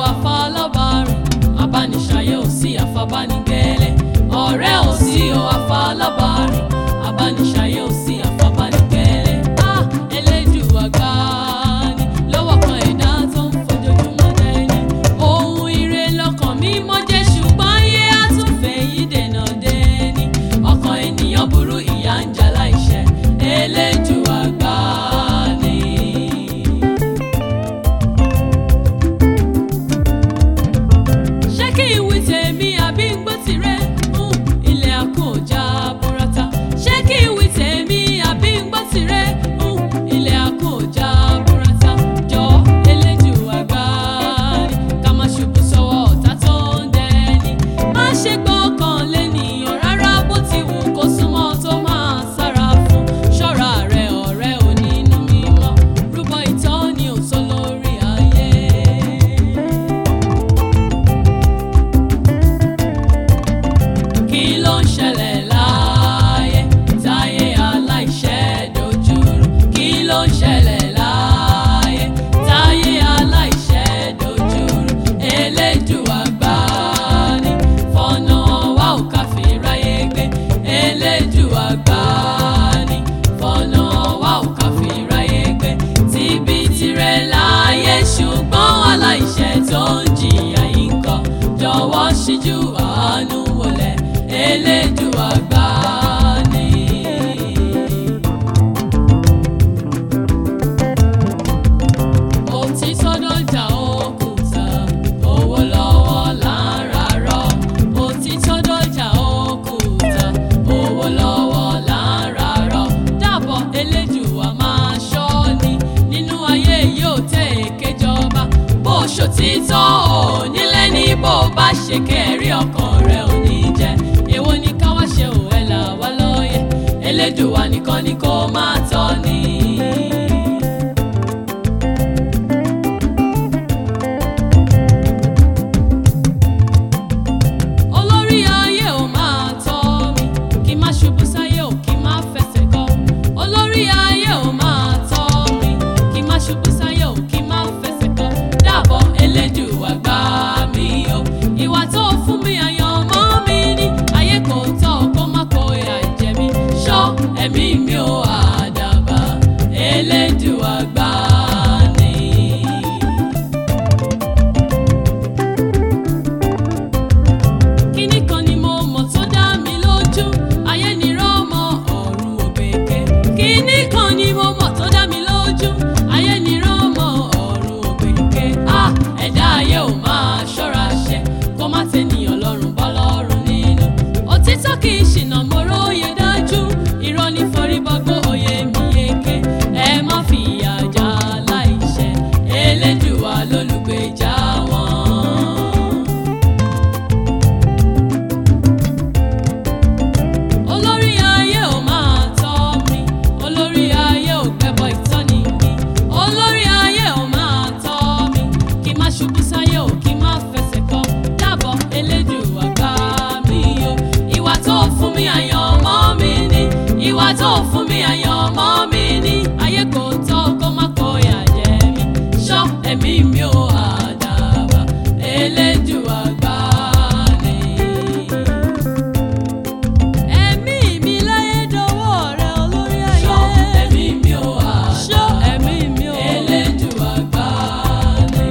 àfọlọ́bàrìn abániṣayé ò sí àfọbánigbélé ọ̀rẹ́ ò sí o àfọlọ́bàrìn abániṣayé ò sí àfọbánigbélé ah elédùà gbà ní lọ́wọ́ kan ẹ̀dá tó ń fojoojúmọ́ dẹ́ni ohun ire lọ́kàn mi mọ́ jẹ́ ṣùgbọ́n yé àtúnfẹ́ yìí dènà dẹ́ni ọkàn ènìyàn burú ìyà ń jà láìṣẹ̀ elédùà gbà ní. ṣé kí n wí tèmi àbí ń gbọ́ tirẹ̀ ń ilẹ̀ àkójá burata ṣé kí n wí tèmi àbí ń gbọ́ tirẹ̀ ń ilẹ̀ àkójá burata jọ Elédùà gbà ní ká má ṣubú sọ́wọ́ ọ̀tá tó ń dẹni má ṣe gbọ́kàn lẹ́nìyàn rárá bó ti wù kó súnmọ́ tó máa sára fún ṣọ́ra rẹ̀ ọ̀rẹ́ onínú mímọ́ rúbọ ìtọ́ni òtó lórí ayé. kí ló ń ṣẹlẹ̀ láàyè táyé aláìṣẹ̀ dojúrú kí ló ń ṣẹlẹ̀ láàyè táyé aláìṣẹ̀ dojúrú Elédùà gbà ní fọ̀nà wa ò ká fi ráyé gbé Elédùà gbà ní fọ̀nà wa ò ká fi ráyé gbé tíbi tirẹ̀ láàyè ṣùgbọ́n aláìṣẹ̀ tó ń jìyà yìí ń kọ́ jọ̀wọ́ ṣíjú àánú wọlé Elédùà gbà ní. òtítọ́ dọ́jà òkúta owó lọ́wọ́ là ń rarọ́ òtítọ́ dọ́jà òkúta owó lọ́wọ́ là ń rarọ́ dàbọ̀ Elédùà máa ṣọ́ ni nínú ayé yóò tẹ̀ èké jọba bó ṣòtítọ́ ò nílé ní bó bá ṣe kẹ́rí ọkàn rẹ̀ ò ní jẹ́ èwo ni ká wá ṣe ò ẹ̀ là wá lóye Elédùà nìkan ni kó máa tọ́ ni. olórí ayé ò máa tọ́ mi kí n má ṣubú sáyé ò kí n má fẹsẹ̀ kọ́ olórí ayé ò máa tọ́ mi kí n má ṣubú sáyé ò kí n má fẹsẹ̀ kọ́ dábọ̀ Elédùà gbà mí o ìwà tó fún mi àyàn mọ́ mi ní ayé kò tọ́ kó má kó ìyà jẹ mí ṣọ́ ẹ̀mí mi ò àdàbà Elédùà gbà ní. kíní kan ni mo mọ̀ tó dá mi lójú ayé ni rọ́mọ ọ̀run ògbèké kíní kan ni mo mọ̀ tó dá mi lójú ayé ni rọ́mọ ọ̀run ògbèké a ẹ̀dá ayé ò máa ṣọ́ra ṣe kó má tẹnìyàn lọ́rùn bọ́ lọ́rùn nínú òtítọ́ kì í ṣìnà mo róye dájú irọ́ ní forí bọ́gbó òye mi yeke ẹ má fi ìyà já láìṣẹ̀ Elédùà lólùgbèjà wọn. olórí ayé ò máa tọ́ mi olórí ayé ò gbẹ́bọ ìtọ́ni mi olórí ayé ò máa tọ́ mi kí n má ṣubú sáyé ò kí n má fẹsẹ̀ kọ́ dábọ̀ Elédùà gbà mí o ìwà tó fún mi àyàn mọ́ mi ní ìwà tó fún mi àyàn mọ́ mi ní ayé kò tọ́ kó má kó yà jẹ mí ṣọ́ ẹ̀mí mi ò àdàbà Elédùà gbà ní. Ẹ̀mí mi láyé dọwọ́ rẹ olórí ayé. Ṣọ́ ẹ̀mí mi ò wá. Ṣọ́ ẹ̀mí mi ò. Elédùà gbà ní.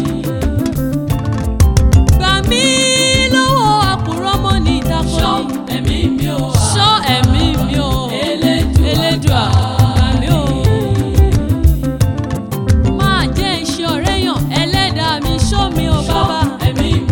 Gbà mí lọ́wọ́ àkùrọ̀ mọ́ ní ìdákọ́ni. Ṣọ́ ẹ̀mí mi ò wá. Ṣọ́ ẹ̀mí mi ò. Elédùà gbà mí ò. Máa jẹ́ iṣẹ́ ọ̀rẹ́ yàn ẹlẹ́dàá mi ṣọ́ mi ò bàbá. Ṣọ́ ẹ̀mí mi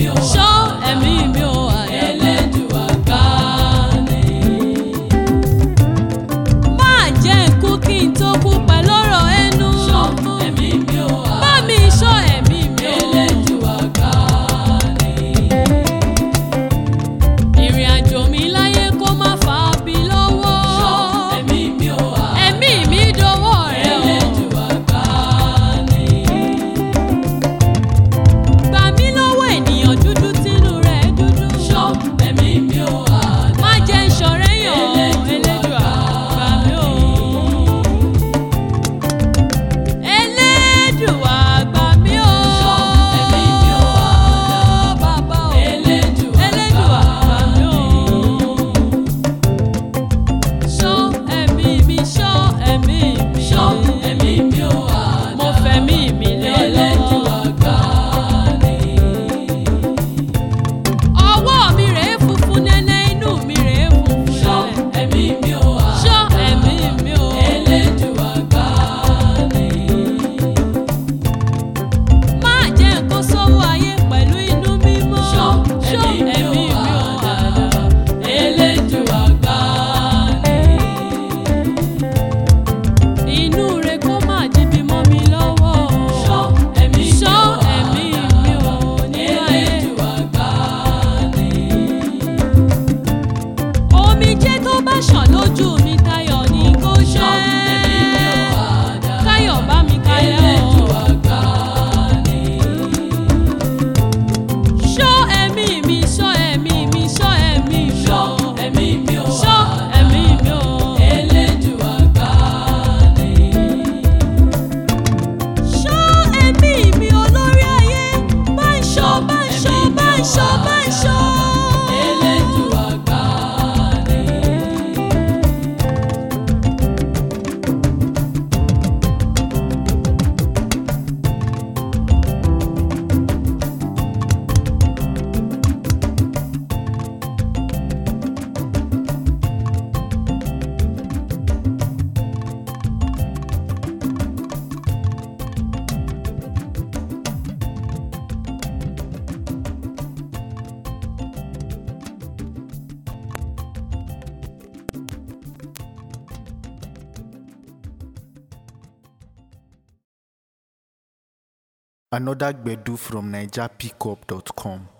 Another Gbedu from NigerPickup.com.